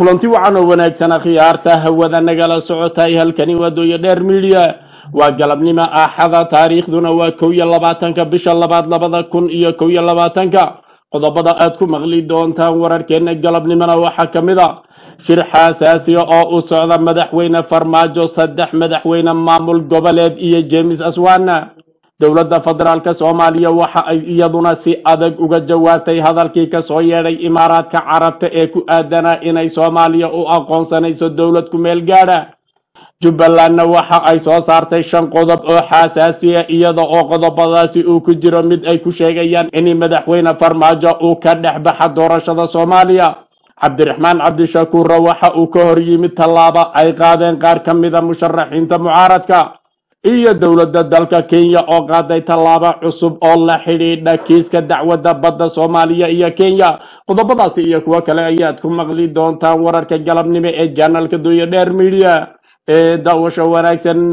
kulanti wacan oo wanaagsan khiyaarta hawada nagala socotay halkani waa dooyo dheer midiya waa galabnimo aaxada taariikhduna waa kow iyo labaatanka bisha labaad labada kun iyo kow iyo labaatanka qodobada aad ku maqli doontaan wararkeena galabnimona waxaa ka mid a shir xaasaasiya oo u socda madaxweyne farmaajo saddex madaxweyne maamul goboleed iyo jemes aswana dowladda federaalka soomaaliya waxa ay iyaduna si adag uga jawaabtay hadalkii kasoo yeedhay imaaraadka carabta ee ku aadanaa inay soomaaliya u aqoonsanayso dowlad ku meel gaadha jubbalandna waxa ay soo saartay shan qodob oo xaasaasiya iyada oo qodobadaasi uu ku jiro mid ay ku sheegayaan in madaxweyne farmaajo uu ka dhex baxa doorashada soomaaliya cabdiraxmaan cabdishakuurra waxa uu ka hor yimid tallaabo ay qaadeen qaar ka mida musharaxiinta mucaaradka iyo dowladda dalka kenya oo qaaday tallaabo cusub oo la xidhiidha kiiska dacwadda badda soomaaliya iyo kenya qodobadaasi iyo kuwo kale ayaad ku maqli doontaan wararka galabnimo ee janalka dooya dheer midiya ee daawasho wanaagsan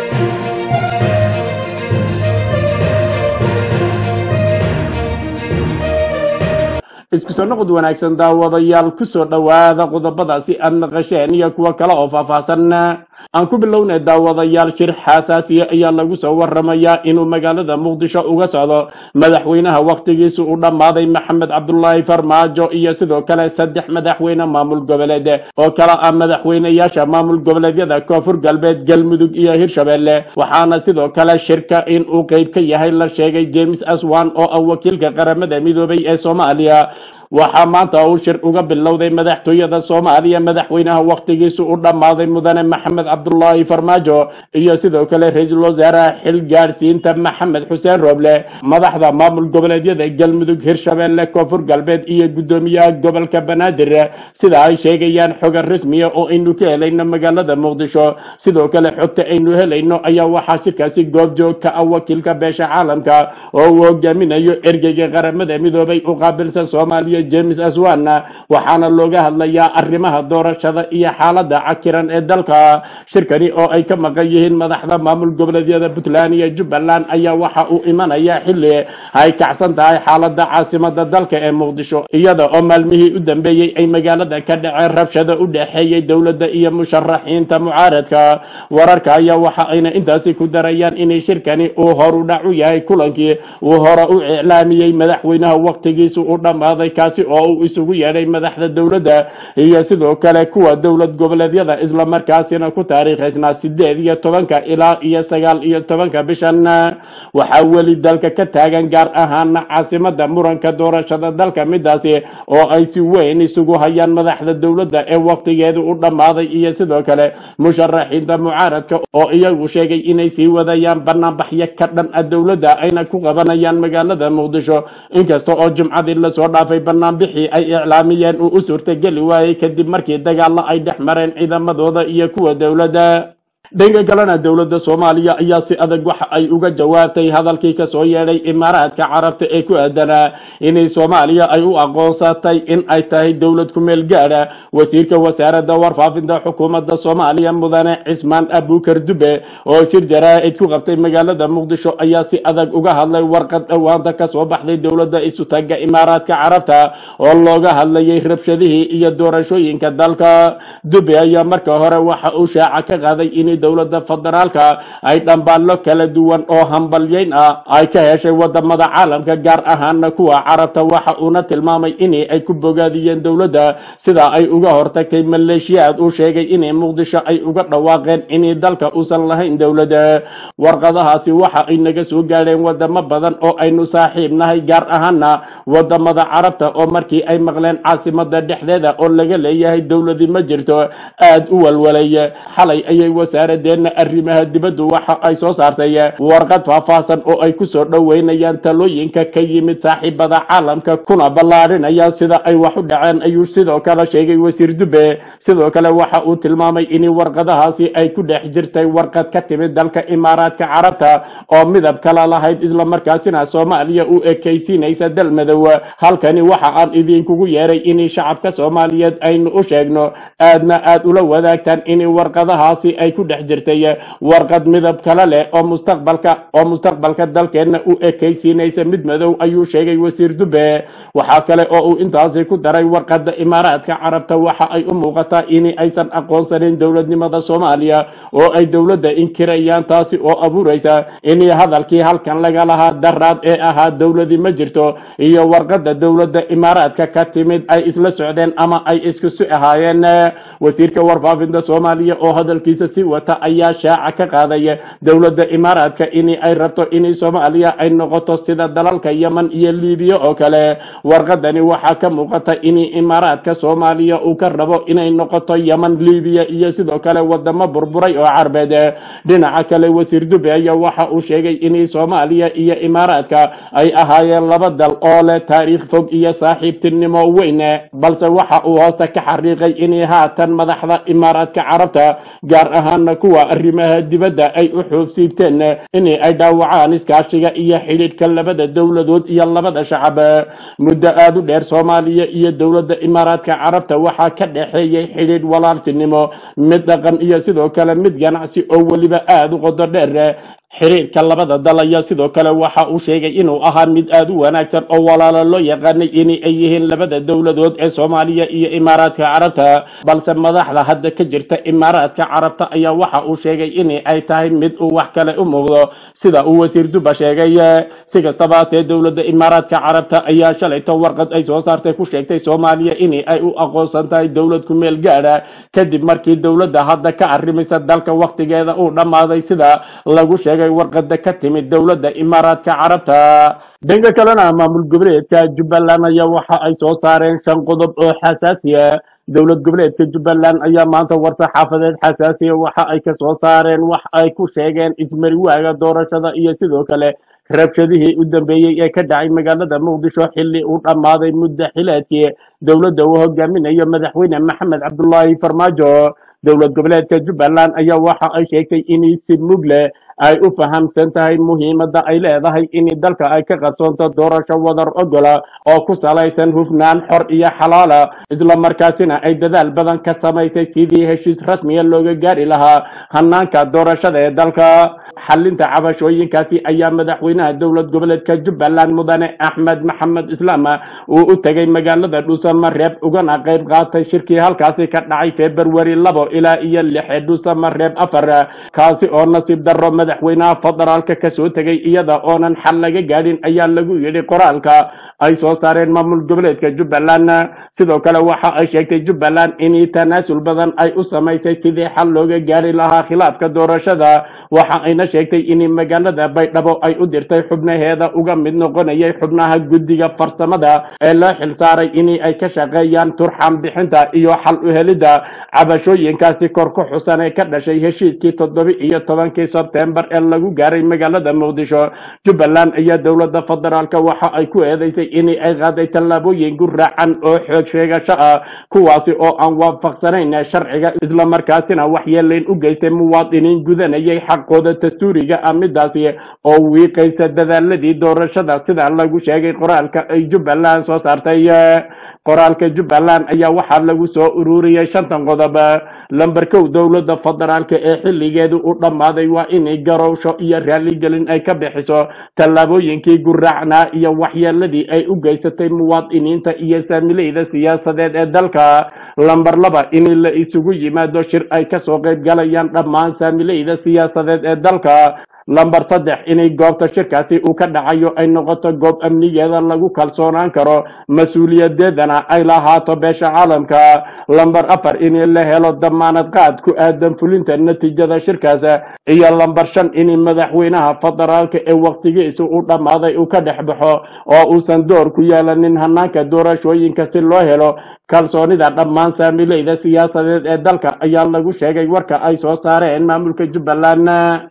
isku soo noqod wanaagsan daawadayaal kusoo dhowaada qodobadaasi aad maqasheen iyo kuwo kale oo faahfaahsan aan ku bilownay daawadayaal shir xaasaasiya ayaa lagu soo waramayaa inuu magaalada muqdisho uga socdo madaxweynaha wakhtigiisu u dhammaaday maxamed cabdulaahi farmaajo iyo sidoo kale saddex madaxweyne maamul goboleed oo kale ah madaxweyneyaasha maamul goboleedyada koonfur galbeed galmudug iyo hirshabelle waxaana sidoo kale shirka in uu qeyb ka yahay la sheegay james aswan oo ah wakiilka qaramada midoobay ee soomaaliya waxaa maanta uu shir uga bilowday madaxtooyada soomaaliya madaxweynaha wakhtigiisu u dhammaaday mudane maxamed cabdulaahi farmaajo iyo sidoo kale ra-iisul wasaaraha xil gaadhsiinta maxamed xuseen rooble madaxda maamul goboleedyada galmudug hirshabelle koonfur galbeed iyo guddoomiyaha gobolka banaadir sida ay sheegayaan xoga rasmiya oo aynu ka helayno magaalada muqdisho sidoo kale xogta aynu helayno ayaa waxaa shirkaasi goobjoog ka ah wakiilka beesha caalamka oo uu hogaaminayo ergeyga qaramada midoobay u qaabilsan soomaaliya james aswana waxaana looga hadlayaa arrimaha doorashada iyo xaalada cakiran ee dalka shirkani oo ay ka maqan yihiin madaxda maamul goboleedyada puntland iyo jubbaland ayaa waxa uu imanayaa xilli ay kacsan tahay xaalada caasimada dalka ee muqdisho iyada oo maalmihii u dambeeyey ay magaalada ka dhaceen rabshada u dhexeeyey dowladda iyo musharaxiinta mucaaradka wararka ayaa waxa ayna intaasi ku darayaan inay shirkani uu horu dhac u yahay kulankii uu hore u iclaamiyey madaxweynaha wakhtigiisu u dhammaaday kaasi oo uu isugu yeedhay madaxda dowladda iyo sidoo kale kuwa dowlad goboleedyada islamarkaasina ku taariikhaysnaa sideed iyo tobanka ilaa iyo sagaal iyo tobanka bishan waxaa weli dalka ka taagan gaar ahaana caasimada muranka doorashada dalka midaasi oo ay si weyn isugu hayaan madaxda dowladda ee wakhtigeedu u dhammaaday iyo sidoo kale musharaxiinta mucaaradka oo iyagu sheegay inay sii wadayaan banaanbaxyo ka dhan a dowladda ayna ku qabanayaan magaalada muqdisho inkasta oo jumcadii lasoo dhaafay banaanbixii ay iclaamiyeen uu u suurtageli waayey kadib markii dagaalo ay dhex mareen ciidamadooda iyo kuwa dowladda dhanka kalena dowladda soomaaliya ayaa si adag waxa ay uga jawaabtay hadalkii kasoo yeedhay imaaraadka carabta ee ku aadanaa inay soomaaliya ay u aqoonsatay in ay tahay dowlad ku meel gaadha wasiirka wasaaradda warfaafinta xukuumadda soomaaliya mudane cismaan abukar dube oo shir jaraa'id ku qabtay magaalada muqdisho ayaa si adag uga hadlay warqad dhowaanta kasoo baxday dowladda isutaga imaaraadka carabta oo looga hadlayay rabshadihii iyo doorashooyinka dalka dube ayaa marka hore waxa uu shaaca ka qaaday in dowladda federaalka ay dhambaallo kala duwan oo hambalyayn ah ay ka heshay wadamada caalamka gaar ahaana kuwa carabta waxa uuna tilmaamay in ay ku bogaadiyeen dowladda sida ay uga hortagtay maleeshiyaad uu sheegay in muqdisho ay uga dhawaaqeen in dalka uusan lahayn dowladda warqadahaasi waxa ay naga soo gaadheen wadamo badan oo aynu saaxiib nahay gaar ahaana wadamada carabta oo markii ay maqleen caasimada dhexdeeda oo laga leeyahay dowladi ma jirto aad u walwalay xalay ayay wasaaradeenna arrimaha dibaddu waxa ay soo saartay warqad faahfaahsan oo ay kusoo dhoweynayaan talooyinka ka yimid saaxiibada caalamka kuna ballaadhinaya sida ay wax u dhaceen ayuu sidoo kale sheegay wasiir dube sidoo kale waxa uu tilmaamay in warqadahaasi ay ku dhex jirtay warqad ka timid dalka imaaraadka carabta oo midab kala lahayd islamarkaasina soomaaliya u ekaysiinaysa dal madow halkani waxa aan idinkugu yeeray in shacabka soomaaliyeed aynu u sheegno aadna aad ula wadaagtaan in warqadahaasi ay ku dhex jirtay warqad midab kale leh oo mustaqbalka oo mustaqbalka dalkeenna u ekaysiinaysa mid madow ayuu sheegay wasiir dube waxaa kale oo uu intaasi ku daray warqadda imaaraadka carabta waxa ay u muuqataa in aysan aqoonsanin dowladnimada soomaaliya oo ay dowladda inkirayaan taasi oo abuuraysa in hadalkii halkan laga lahaa daraad ee ahaa dowladi ma jirto iyo warqadda dowladda imaaraadka ka timid ay isla socdeen ama ay isku si ahaayeen wasiirka warfaafinta soomaaliya oo hadalkiisa si wata ayaa shaaca ka qaaday dowladda imaaraadka in ay rabto in soomaaliya ay noqoto sida dalalka yemen iyo liibiya oo kale warqadani waxaa ka muuqata in imaaraadka soomaaliya uu ka rabo inay noqoto yemen liibiya iyo sidoo kale wadamo burburay oo carbeed dhinaca kale wasiir dube ayaa waxa uu sheegay in soomaaliya iyo imaaraadka ay ahaayeen laba dal oo leh taariikh fog iyo saaxiibtinimo weyn balse waxa uu hoosta ka xariiqay in haatan madaxda imaaraadka carabta gaar ahaana kuwa arrimaha dibadda ay u xoogsiibteen in ay dhaawacaan iskaashiga iyo xidhiidhka labada dowladood iyo labada shacab muddo aada u dheer soomaaliya iyo dowladda imaaraadka carabta waxaa ka dhexeeyey xidhiidh walaaltinimo mid dhaqan iyo sidoo kale mid ganacsi oo weliba aada u qodo dheer xiriirka labada dal ayaa sidoo kale waxa uu sheegay inuu ahaa mid aada u wanaagsan oo walaalo loo yaqaanay in ay yihiin labada dowladood ee soomaaliya iyo imaaraadka carabta balse madaxda hadda ka jirta imaaraadka carabta ayaa waxa uu sheegay in ay tahay mid uu wax kale u muuqdo sida uu wasiir duba sheegay si kastaba hatee dowladda imaaraadka carabta ayaa shalayto warqad ay soo saartay ku sheegtay soomaaliya in ay u aqoonsan tahay dowlad ku meel gaadha kadib markii dowladda hadda ka arrimaysa dalka wakhtigeeda uu dhammaaday sida lagu sheegay warqada ka timid dowladda imaaraadka carabta dhanka kalena maamul goboleedka jubbaland ayaa waxa ay soo saareen shan qodob oo xasaasiya dowlad goboleedka jubbaland ayaa maanta war-saxaafadeed xasaasiya waxa ay ka soo saareen wax ay ku sheegeen ismariwaaga doorashada iyo sidoo kale rabshadihii u dambeeyey ee ka dhacay magaalada muqdisho xilli uu dhammaaday muddo xileedkii dowladda uu hogaaminayo madaxweyne maxamed cabdulaahi farmaajo dowlad goboleedka jubbaland ayaa waxa ay sheegtay in si mug leh ay u fahamsan tahay muhiimadda ay leedahay in dalka ay ka qabsoonto doorasho wadar ogola oo ku salaysan hufnaan xor iyo xalaala islamarkaasina ay dadaal badan ka samaysay sidii heshiis rasmiya looga gaari lahaa hanaanka doorashada ee dalka xalinta cabashooyinkaasi ayaa madaxweynaha dowlad goboleedka jubbaland mudane axmed maxamed islaam uu u tegay magaalada dhuusamareeb ugana qayb qaatay shirkii halkaasi ka dhacay februari labo ilaa iyo lixe dhuusamareeb afar kaasi oo nasiib daro madaxweynaha federaalka kasoo tegay iyada oonan xal laga gaadhin ayaa lagu yidhi qoraalka ay soo saareen maamul goboleedka jubbaland sidoo kale waxa ay sheegtay jubbaland in tanaasul badan ay u samaysay sidii xal looga gaari lahaa khilaafka doorashada waxa ayna sheegtay in magaalada baydhabo ay u dirtay xubnaheeda uga mid noqonayay xubnaha guddiga farsamada ee loo xilsaaray in ay ka shaqeeyaan turxaan bixinta iyo xal u helidda cabashooyinkaasi kor ku xusan ee ka dhashay heshiiskii toddobi iyo tobankii sebtembar ee lagu gaaray magaalada muqdisho jubbaland ayaa dowladda federaalka waxa ay ku eedeysay in ay qaaday tallaabooyin guraacan oo xoog sheegasho ah kuwaasi oo aan waafaqsanayn sharciga islamarkaasina waxyeelayn u geystay muwaadiniin gudanayay xaqooda dastuuriga ah midaasi oo wiiqaysa dadaaladii doorashada sida lagu sheegay qoraalka ay jubbaland soo saartay qoraalka jubbaland ayaa waxaa lagu soo ururiyey shantan qodob lamber kow dowladda federaalka ee xilligeedu u dhammaaday waa in garowsho iyo raaligelin ay ka bixiso tallaabooyinkii guraacnaa iyo waxyeeladii ay u geysatay muwaadiniinta iyo saamileyda siyaasadeed ee dalka lamber laba in la isugu yimaado shir ay kasoo qayb galayaan dhammaan saamileyda siyaasadeed ee dalka lamber saddex inay goobta shirkaasi uu ka dhacayo ay noqoto goob amnigeeda lagu kalsoonaan karo mas-uuliyadeedana ay lahaato beesha caalamka lamber afar in la helo damaanad qaad ku aadan fulinta natiijada shirkaas iyo lamber shan in madaxweynaha federaalka ee waqtigiisa u dhammaaday uu ka dhex baxo oo uusan door ku yeelanin hanaanka doorashooyinka si loo helo kalsoonida dhammaan saamileyda siyaasadeed ee dalka ayaa lagu sheegay warka ay soo saareen maamulka jubbaland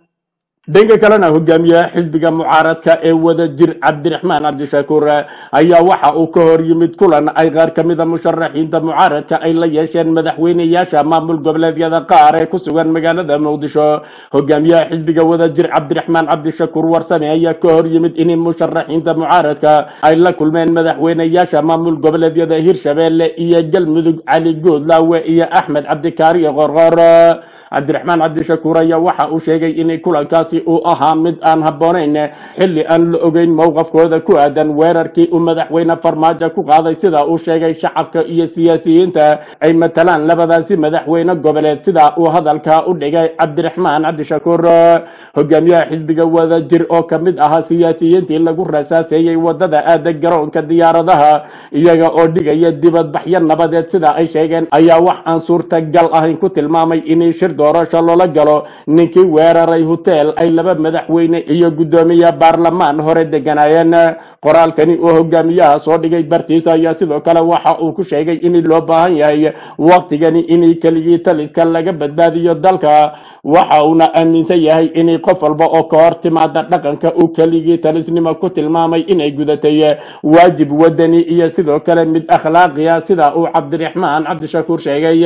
dhanka kalena hogaamiyaha xisbiga mucaaradka ee wada jir cabdiraxmaan cabdishakuur ayaa waxa uu ka hor yimid kulan ay qaar ka mida musharaxiinta mucaaradka ay la yeesheen madaxweyneyaasha maamul goboleedyada qaar ee ku sugan magaalada muqdisho hogaamiyaha xisbiga wada jir cabdiraxmaan cabdishakuur warsame ayaa ka hor yimid in musharaxiinta mucaaradka ay la kulmeen madaxweyneyaasha maamul goboleedyada hirshabeelle iyo galmudug cali goodlaawe iyo axmed cabdikaariyo qorqor cabdiraxmaan cabdishakuur ayaa waxa uu sheegay in kulankaasi uu ahaa mid aan habboonayn xilli aan la ogeyn mowqafkooda ku aadan weerarkii uu madaxweyne farmaajo ku qaaday sida uu sheegay shacabka iyo siyaasiyiinta ay matalaan labadaasi madaxweyne goboleed sida uu hadalka u dhigay cabdiraxmaan cabdishakuur hogaamiyaha xisbiga wadajir oo ka mid ahaa siyaasiyiintii lagu rasaaseeyey wadada aada garoonka diyaaradaha iyaga oo dhigaya dibadbaxyo nabadeed sida ay sheegeen ayaa wax aan suurtagal ahayn ku tilmaamay in shir doorasho loola galo ninkii weeraray hotel ay laba madaxweyne iyo guddoomiye baarlamaan hore deganaayeen qoraalkani uu hogaamiyaha soo dhigay bartiisa ayaa sidoo kale waxa uu ku sheegay in loo baahan yahay waqtigani in keligii taliska laga badbaadiyo dalka waxa uuna aaminsan yahay in qof walba oo ka hor timaada dhaqanka uu keligii talisnimo ku tilmaamay inay gudatay waajib wadani iyo sidoo kale mid akhlaaqiya sida uu cabdiraxmaan cabdishakuur sheegay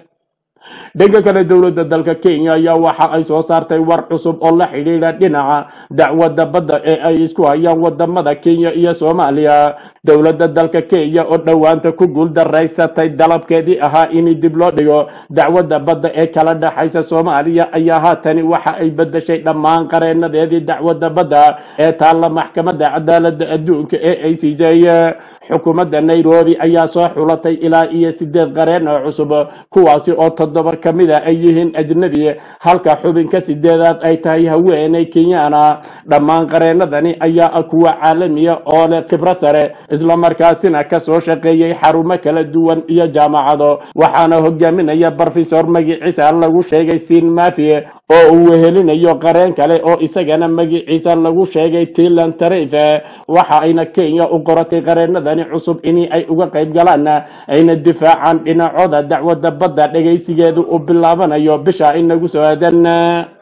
dhanka kale dowladda dalka kenya ayaa waxa ay soo saartay war cusub oo la xidhiidha dhinaca dacwadda badda ee ay isku hayaan wadamada kenya iyo soomaaliya dowladda dalka kenya oo dhowaanta ku guuldaraysatay dalabkeedii ahaa in dib loo dhigo dacwadda badda ee kala dhexaysa soomaaliya ayaa haatani waxa ay bedeshay dhammaan qareenadeedii dacwadda badda ee taalla maxkamadda cadaaladda adduunka ee i c j xukuumadda nairobi ayaa soo xulatay ilaa iyo sideed qareen oo cusub kuwaasi oo toddoba ka mid a ay yihiin ajnabi halka xubinka sideedaad ay tahay haweeney kenyaana dhammaan qareenadani ayaa ah kuwa caalamiya oo leh khibrad sare islamarkaasina kasoo shaqeeyey xarumo kala duwan iyo jaamacado waxaana hogaaminaya brofesor magiciisa lagu sheegay siin mafi oo uu wehelinayo qareen kale oo isagana magiciisa lagu sheegay tilan tarife waxa ayna kenya u qoratay qareenadani cusub in ay uga qayb galaan ayna difaacaan dhinacooda dacwadda badda dhegaysigeedu uu bilaabanayo bisha inagu soo aadan